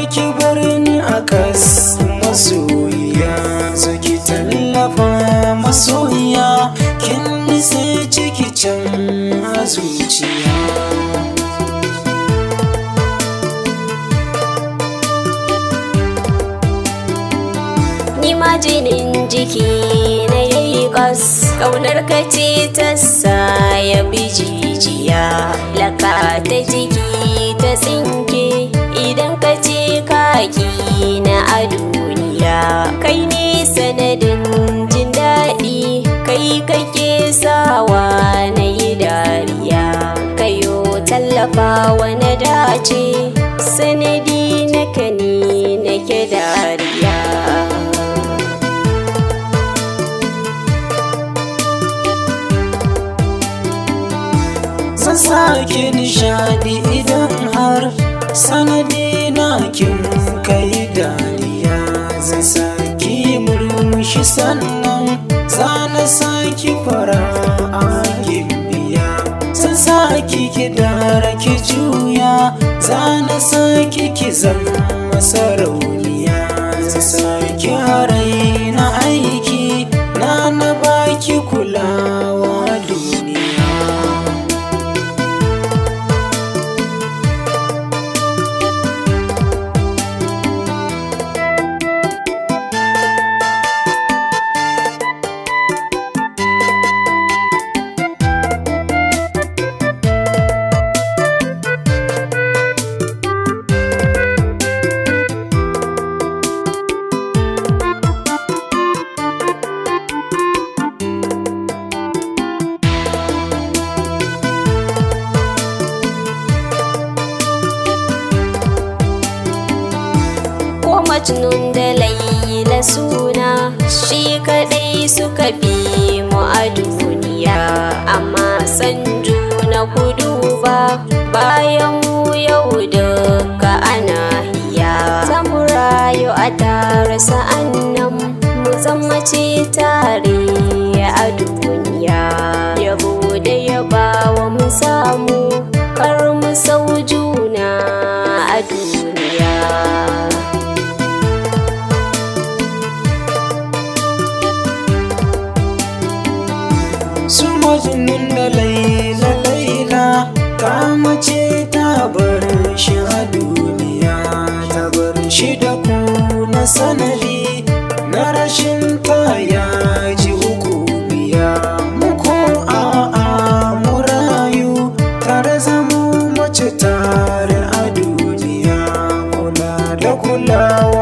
ki bar ni a kas masoyiya zo ki tallafa masoyiya kin nisa ciki can a zuciya ni ma jinin jiki na yayi kas kaunar ka ce ta sa ya bi jijiya laka ta jiki ta tsinke idan ka ce kaki na a duniya kai ne sanadin jin daɗi kai kake sawa na yi dariya kayo tallafa na dace sanadi na ne nake dariya zan sake nishadi idan har sanadi na kin kai dariya zan sake murmushi sannan zana sake fara a gimbiya zan sake ki dara ki juya zana sake ki zama sarauniya zan sake harai na aiki na na baki kulawa duniya ko majnun da laila suna shi kadai suka fi mu a duniya amma san juna ku duba bayan mu yau duka ana hiya zamu rayu a tare sa'annan mu zama ce tare a duniya yabo da yabawa mu samu kar mu sau juna a duniya su majnun da laila laila ta mace ta bar shi a duniya ta bar shi da ku na sanadi na rashin ta ya ji hukumiya mu ko a'a mu rayu tare zamu mace tare a duniya kula da kulawa